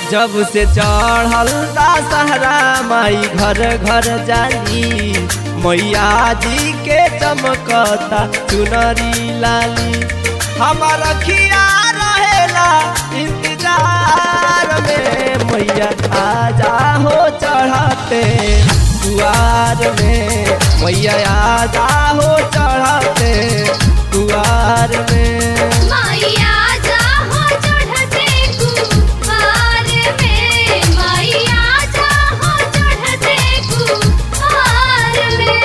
जब से चढ़ल दशहरा माई घर घर जाली मैया जी के चमकता चुनरी लाली हमार खिया रहेला इंतजार में मैया आजा हो चढ़ते दुआर में मैया आजा हो चढ़ते दुआर में मैया जा हो चढ़ते कुवार में मैया जा हो चढ़ते कुवार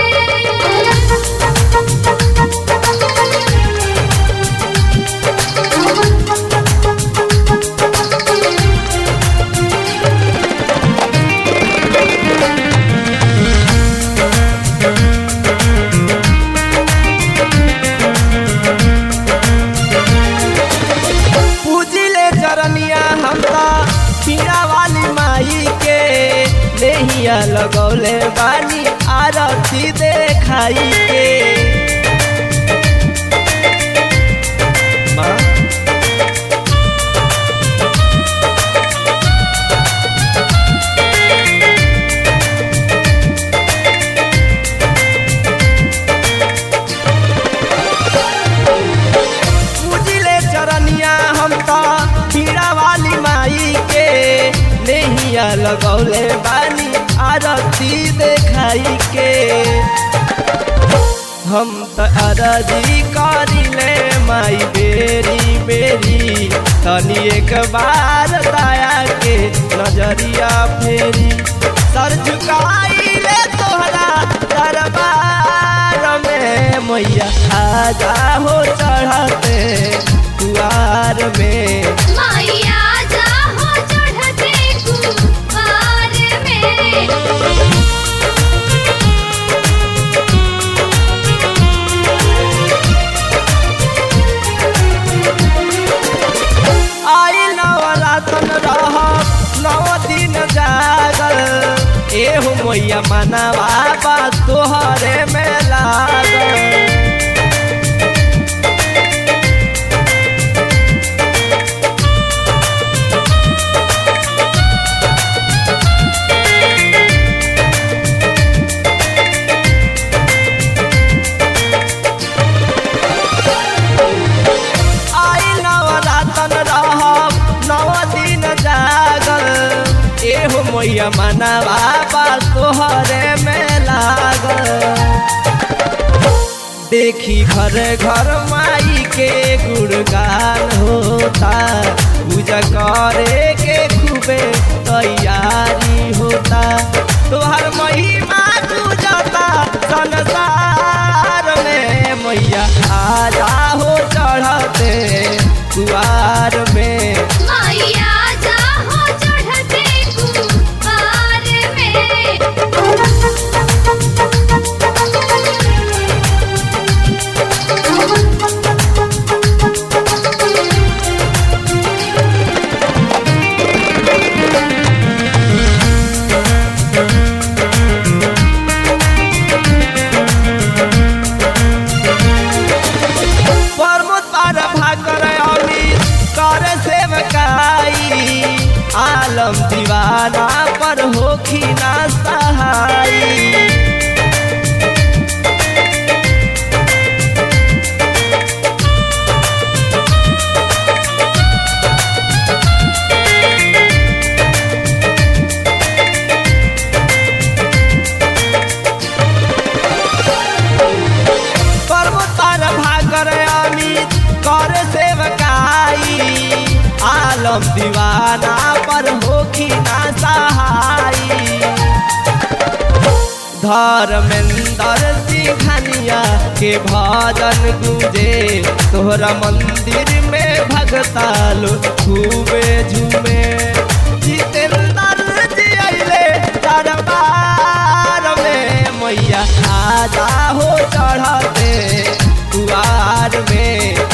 पूजिले चरनिया हमरा पीड़ा वाली माई के लेहिया लगौले बानी आरती देखाई के माँ पूजिले चरनिया हम तो पीड़ा वाली माई के नैया लगौले बानी आरती देखाई के हम तो अरजी करिले माई बेरी बेरी तनी एक बार दया के नजरिया फेरी सर झुकाइले तोहरा दरबार में मैया आजा हो चढ़ते दुआर में मैया जा हो चढ़ते कुवार में आई नवरातन रह नव दिन जागल एहो मैया मनावा बा तोहरे में लागल आई नवरातन रहब नव दिन जागल एहो मैया मनावा बा तोहरे में लागल देखी घर घर माई के गुणगान होता पूजा करे के खूबे तैयारी होता तोहर महिमा पूजता संसार में मैया आजा हो चढ़ते कुआर में मैया जा हो चढ़ते कुवार प्रमोद पार भाकर अमित कर सेवकाई आलम दीवाना पर होखी ना सहाई पर्वत पर भाकर अमित कर सेवकाई आलम दीवाना पर होखी ना सहाई धर्मेंद्र सिंघनिया के भजन गूंजे तोहरा मंदिर में भगता लोग खूबे झूमे जितेंद्र जी अइले दरबार में मैया आजा हो चढ़ते दुआर में